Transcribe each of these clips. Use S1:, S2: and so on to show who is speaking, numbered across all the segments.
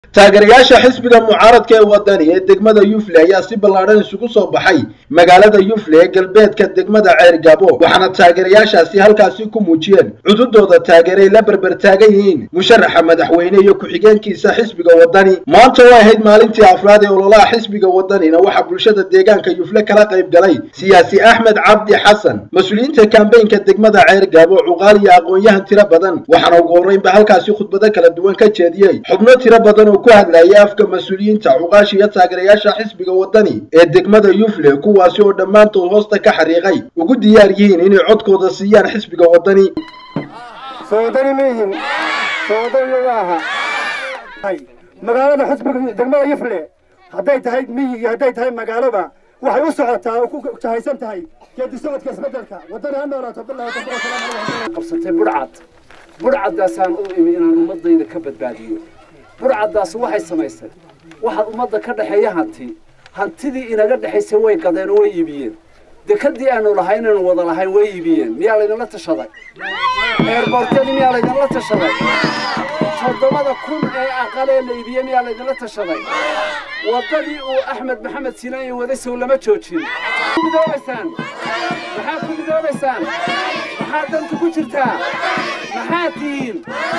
S1: taageerayaasha xisbiga mucaaradka ee wadani ee degmada yufle ayaa si ballaadhan isugu soo baxay magaalada yufle ee galbeedka degmada ceergabo waxaana taageerayaashaasi halkaasi ku muujiyeen cududooda taageeray la berbertaagan yihiin musharaxa madaxweyne iyo ku-xigeenkiisa xisbiga wadani maanta oo ahayd maalintii afraad ee ololaha xisbiga wadanina waxaa bulshada deegaanka yufle kala qayb galay siyaasi axmed cabdi xasan mas-uuliyiinta kambeynka degmada ceergabo cuqaal iyo aqoon-yahan tiro badan waxaana ugu horreynba halkaasi khudbado kala duwan ka jeediyey xubno tiro badan oo ku hadlayay afka mas-uuliyiinta cuqaasha iyo taageerayaasha xisbiga wadani ee degmada yufle kuwaasi oo dhammaantood hoosta ka xariiqay ugu diyaar yihiin inay codkooda siiyaan xisbiga wadani
S2: soodani ma yihin soodani maaha magaalada xisbiga degmada yufle hadday tahay miyi iyo hadday tahay magaaloba waxay u socotaa oo ku jahaysan tahay geedi socodka isbedelka wadani ha noolaato bilahi
S3: qabsatay budhcad budhcaddaasaan u imi inaan ummadayda ka badbaadiyo budhcaddaas waxay samaysay waxaad ummadda ka dhexeeya hanti hantidii inaga dhexaysay way gadeen oo way iibiyeen dekadii aanu lahay inaynu wada lahayn way iibiyeen miyaa laydinla tashaday eerboorteedii miyaa laydinla tashaday toddobada kun ee aqalee la iibiyey miyaa laydinla tashaday waddadii uu axmed maxamed sinaayi waday sow lama joojin ku midoobaysaan maxaad ku midoobaysaan maxaad danta ku jirtaa maxaad tihiin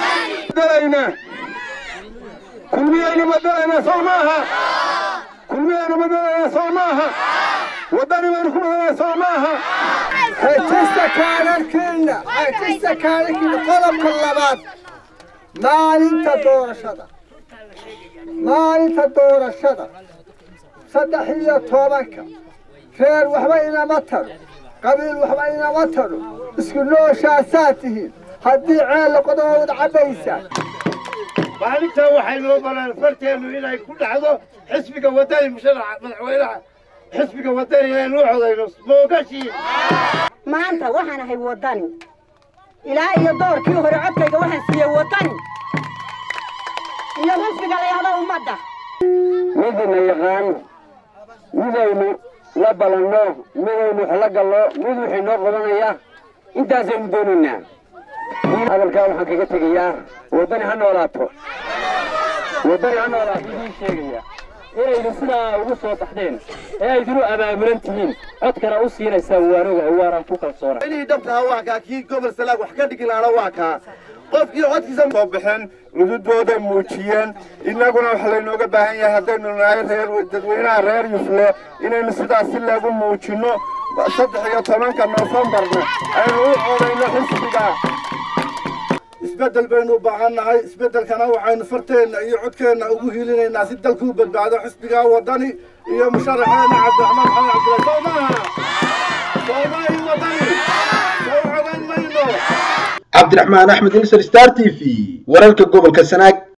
S2: kulmiyaynu badalaynaa soo maaha kulmiyaynu badalaynaa soo maaha wadani baynu ku badalaynaa soo maaha
S4: xejista kaadharkiina xejista kaadharkiina qodobka labaad maalinta doorashada maalinta doorashada saddex iyo tobanka reer waxba inama taro qabiil waxba inama taro isku nooshaasaad tihiin haddii ceel qodoba wad cabbaysaan
S2: maalintaa waxaynu ogolaan farteennu inay ku dhacdo xisbiga wadani musharaxa madaxweynaha xisbiga wadani inaynu u codayno moogashii
S5: maanta waxaan ahay wadani ilaa iyo doorkii hore codkayga waxaan siiyey wadani iyo xisbiga la yahdo ummadda
S2: midina yaqaano midaynu la balanno midaynu wax la gallo mid wixii noo qabanaya intaasaynu doonaynaa hadalkaa waxaan kaga tegayaa waddani ha noolaato waddani ha noolaato idiin sheegaya inaydu sidaa ugu soo baxdeen ee aydinu abaabulan tihiin codkana u siinaysaan waanoga waanaan ku kalsoona
S6: inii dhabtaha waa kaa kii gobol salaag wax ka dhigi lahaana waa kaa qofkii codkiisa
S2: soo baxeen cududooda muujiyeen innaguna waxa laynooga baahan yahay haddaynu nahay reer dadweynaha reer yufle inaynu sidaas si lagu muujinno saddex iyo tobanka noofembarna aynu u codayno xisbiga
S6: isbeddel baynu u baahan nahay isbeddelkana waxaynu farteenna iyo codkeenna ugu hilinaynaa si dalku u badbaado xisbiga wadani iyo musharaxeena cabdiraxmaan maxamed cabdilla soo maaha soomaahi wadani soo codan mayno
S1: cabdiraxmaan axmed ilser star t v wararka gobolka sanaag